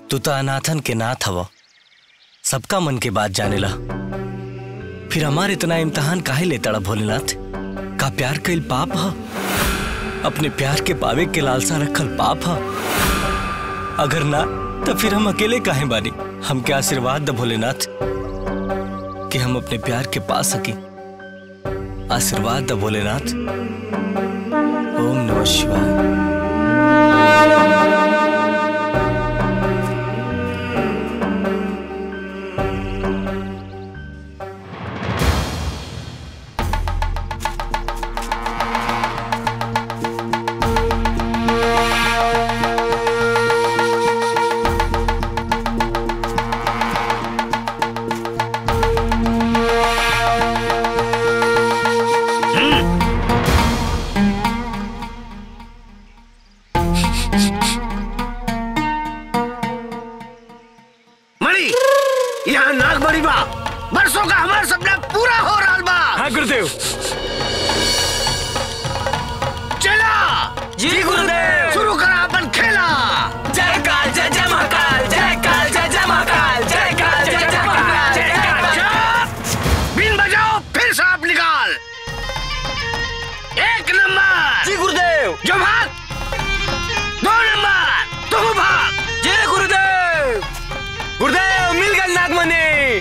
तू तो अनाथन के नाथ हव सबका मन के बात जानेला फिर हमार इतना इम्तहान काहे लेता भोलेनाथ का प्यार कईल पाप ह अपने प्यार के पावे के लालसा रखल पाप ह अगर ना तो फिर हम अकेले काहे बानी हमके आशीर्वाद द भोलेनाथ कि हम अपने प्यार के पा सकी आशीर्वाद द भोलेनाथ ओम नमः शिवाय मणि यहाँ नाग बड़ी बा बरसों का हमारा सपना पूरा हो रहा बा हाँ गुरुदेव चला जी गुरुदेव शुरू करा अपन खेला जय काल जय जय महाकाल जय काल जय जय महाकाल जय काल जय जय महाकाल जय चुप! बीन बजाओ फिर सांप निकाल एक नंबर जी गुरुदेव जो भाग दो नंबर तुम भाग जय गुरुदेव गुरुदेव मिल गए नागमणि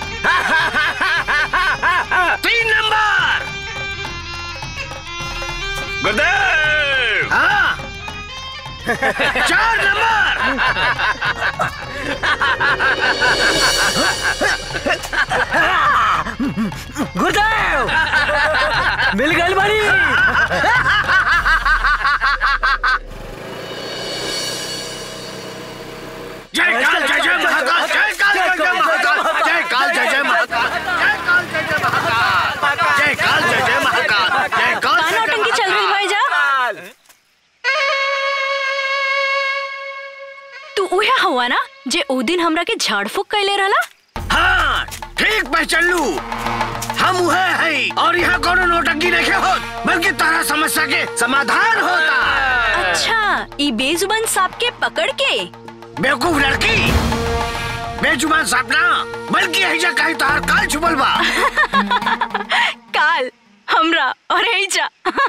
तीन नंबर गुरुदेव हाँ चार नंबर गुरुदेव मिल गए बड़ी जय काल जय जय महाकाल जय काल जय जय महाकाल जय काल जय जय महाकाल जय काल जय जय महाकाल जय काल जय जय महाकाल जय काल का जय जय नौटंकी चल रही भाई जा तू उहे हुआ ना जे ओ दिन हमरा के झाड़ फूक कैले रहला हाँ ठीक पहचान लू हम वह है और यहाँ कोनो नोटंकी नहीं हो बल्कि तारा समस्या के समाधान होता अच्छा ई बेजुबान सांप के पकड़ के बेवकूफ लड़की बेजुबान सपना बल्कि ऐजा कहीं तार काल छुपल बा काल हमरा और एजा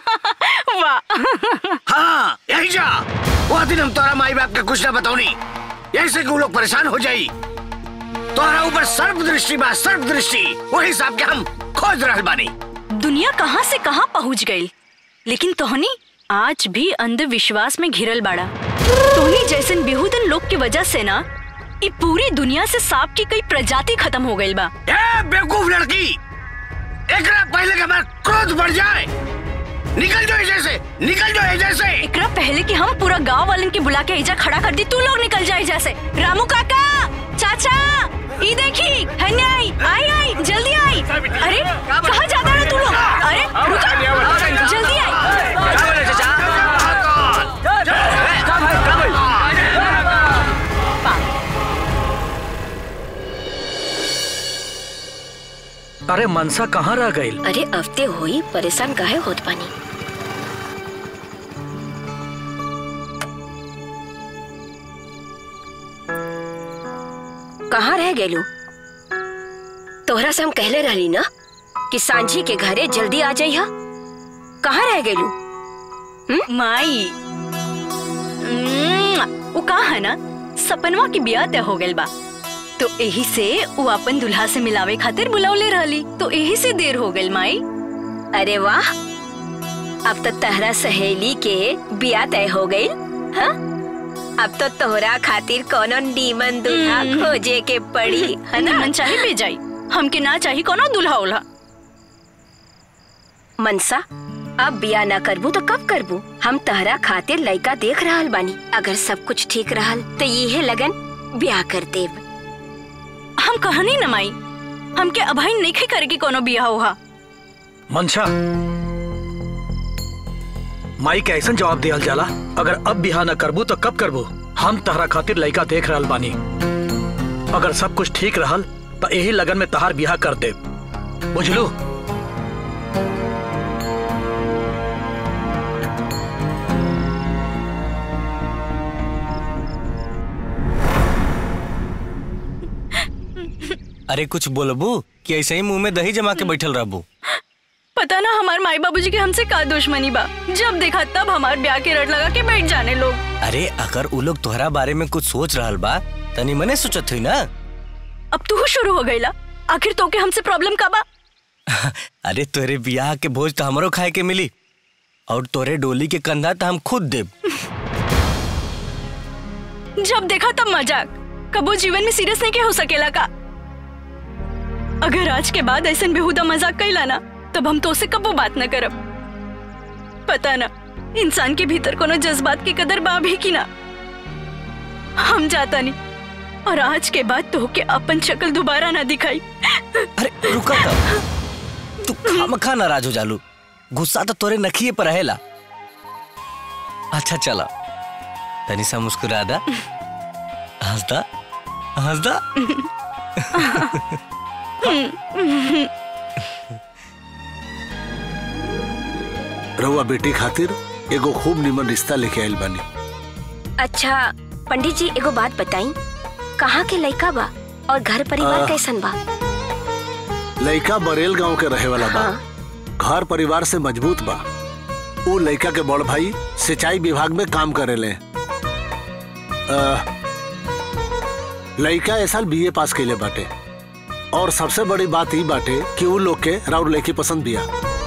वाह हाँ यही जा वो दिन हम तोरा माई बाप के कुछ ना बताऊनी यही से कि वो लोग परेशान हो जाई तोरा ऊपर सर्प दृष्टि बा सर्प दृष्टि वही हिसाब के हम खोज रहल बानी दुनिया कहाँ से कहाँ पहुँच गई लेकिन तोहनी आज भी अंधविश्वास में घिरल बाड़ा तोहनी जैसन बेहुदन लोग की वजह से ना ई पूरी दुनिया से सांप की कई प्रजाति खत्म हो गई बा ए बेवकूफ लड़की एकरा पहले के हमारा क्रोध बढ़ जाए निकल जाओ एजे से निकल जाओ एजे से एकरा पहले कि हम पूरा गांव वालन के बुला के एजा खड़ा कर दी तू लोग निकल जाए जैसे रामू काका चाचा ई देखी हन्ने आई आई आई जल्दी आई अरे कहाँ जाता है तू लोग अरे रुको जल्दी आई अरे मनसा कहाँ रह गई अरे अफ्ते होई परेशान काहे होत पानी कहाँ रह गेलू तोहरा से हम कहले रहली ना कि सांझी के घरे जल्दी आ जाइहा कहाँ रह गेलू माई उम्म, वो कहा है ना सपनवा की बिया तय हो गइल बा तो यही से वो अपन दुल्हा से मिलावे खातिर बुलावले रहली तो यही से देर हो गइल माई अरे वाह अब तो तहरा सहेली के बिया तय हो गई हाँ अब तो तोहरा खातिर कोनो नीमन दूल्हा हम्म। खोजे के पड़ी है ना मन चाहे पे जाई हमके ना चाही कोनो दुल्हा उल्हा मनसा अब बिया ना करबू तो कब करबू हम तहरा खातिर लड़का देख रहल बानी अगर सब कुछ ठीक रहल तो ये लगन ब्याह कर देब हम कहनी न माई हमके अभाई नहीं करे की कोनो बिया उहा मनसा माई के ऐसा जवाब दियल जाला अगर अब बिहा न करबू तो कब करबू हम तहरा खातिर लड़का देख रहल बानी अगर सब कुछ ठीक रहल तो यही लगन में तहार बिहा कर दे बुझलू अरे कुछ बोलबू कि ऐसे ही मुंह में दही जमा के बैठल रहबू पता ना हमारे माई बाबूजी के हमसे का दुश्मनी बा जब देखा तब हमारे ब्याह के रट लगा के बैठ जाने लोग अरे अगर उ लोग तोहरा बारे में कुछ सोच रहल बा तनी मने सोचत हुई ना अब तू शुरू हो गईला आखिर तो के हमसे प्रॉब्लम का बा अरे तोरे बियाह के भोज तो हमरो खाए के मिली और तोरे डोली के कंधा तो हम खुद देब जब देखा तब मजाक कबो जीवन में सीरियस नहीं के हो सकेला का अगर आज के बाद ऐसा बेहुदा मजाक कैला ना तब हम तो से कबो बात न करब पता ना इंसान के भीतर कोनो जज्बात की कदर बा भी की ना हम जाता नहीं और आज के बाद तो के अपन शक्ल दोबारा ना दिखाई अरे रुका तो तू खामखा नाराज हो जालू गुस्सा तो तोरे नखिए पर रहेला अच्छा चला तनी सा मुस्कुरा दा हंसदा हंसदा रहुआ बेटी खातिर एगो खूब निमन रिश्ता लेके आयल बानी अच्छा पंडित जी एगो बात बताई कहाँ के लड़का बा और घर परिवार आ, कैसन बा लड़का बरेल गांव के रहे वाला बा हाँ। घर परिवार से मजबूत बा उ लड़का के बड़ भाई सिंचाई विभाग में काम करेले अ, लड़का ए साल बीए पास कैले बाटे और सबसे बड़ी बात ई बाटे कि उ लोग के राउर लड़की पसंद बिया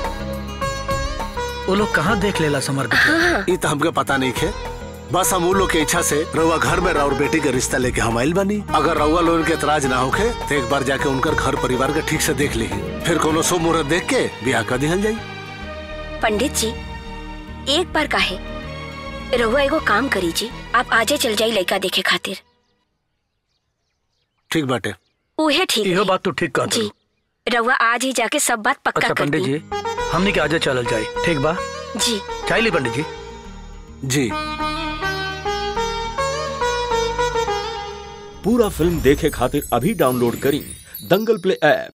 वो लोग कहाँ देख लेला समर बिटिया ई तो हमके पता नहीं खे बस हम उ लोग के इच्छा से रउआ घर में राउर बेटी के रिश्ता लेके हम आइल बानी अगर रउआ लोगन के एतराज ना होखे तो एक बार जाके उनकर घर परिवार के ठीक से देख ली फिर कोनो शुभ मुहूर्त देख के ब्याह कर दिहल जाई पंडित जी एक बार काहे रहुआ एगो काम करी जी आप आजे चल जाई लड़का देखे खातिर ठीक बाटे उहे ठीक इहो रही। बात तू ठीक कर जी रहुआ आज ही जाके सब बात पक्का अच्छा कर पंडित दी जी हमने के आजे चलल जाए ठीक बा जी चाय ली पंडित जी जी पूरा फिल्म देखे खातिर अभी डाउनलोड करी दंगल प्ले ऐप